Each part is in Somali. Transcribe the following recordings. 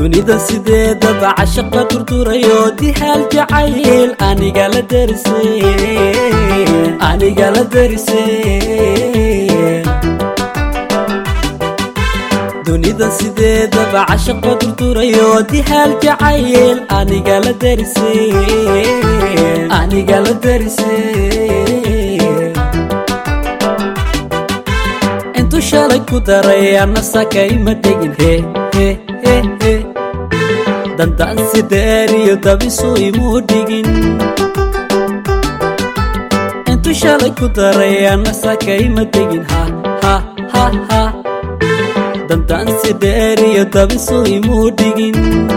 dunida sideedaba cashaqa durdurayo dihaal jacayl aniga la darise aniga la darise dunida sideedaba cashaqa durdurayo dihaal jacayl aniga la darise aniga la darise intu shalay ku daray ana sakayma dhegin he he he he dandaansi dheeriyo dabisu imuu dhigin intu shalay ku daray ana sakayma dhegin ha ha ha ha dandaansi dheeriyo dabisu imuu dhigin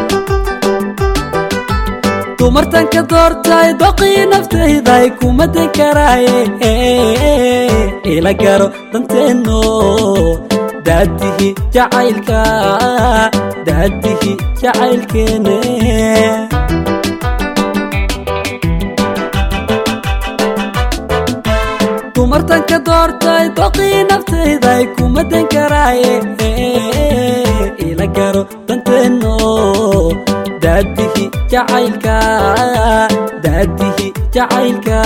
dumartanka doortay doqii naftayday kuma dan karaaye ila garo danteenno daadihi jacaylka daadihi jacaylkeene dumartanka doortay doqii naftayday kuma dan karaaye ila garo danteenno daadihi jacaylka daadihi jacaylka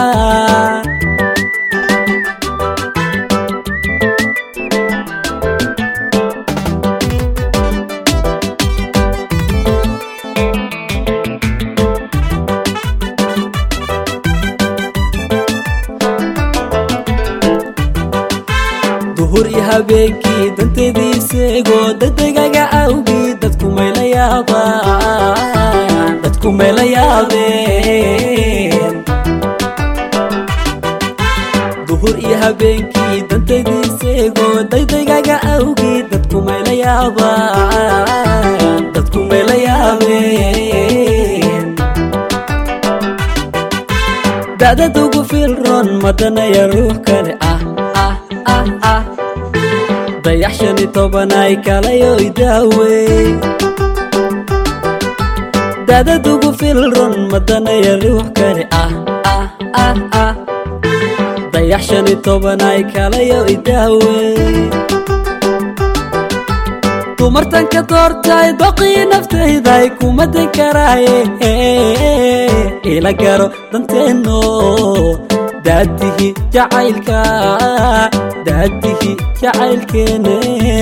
duhur iyo habeenkii danteediiseegoo dadegaga awgii dadku mayla yaabaan dadku mayla yaabeen duhur iyo habeenkii danteediiseegoo daydegaga awgii dadku mayla yaabaan dadku mayla yaabeen da'dadugu filron madanaya ruux kale ah ah ah ah dayax shani tobanay kalayo idaawey da'dadugu filron madanaya ruux kale ah ah ah ah dayax shani tobanay kalayo idaawey dumartanka doortay doqii naftayday kuma dan karaaye ila garo danteenno daadihi jacaylka daadihi jacaylkeene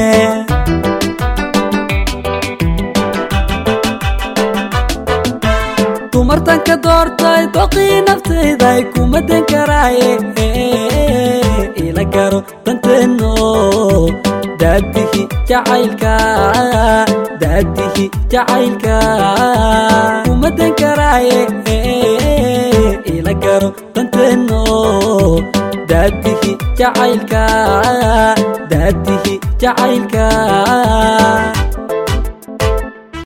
dumartanka doortay doqii naftayday kuma dan karaaye ila garo danteenno daadihi jacaylka daadihi jacaylka kuma dan karaaye ila garo danteenno daadihi jacaylka daadihi jacaylka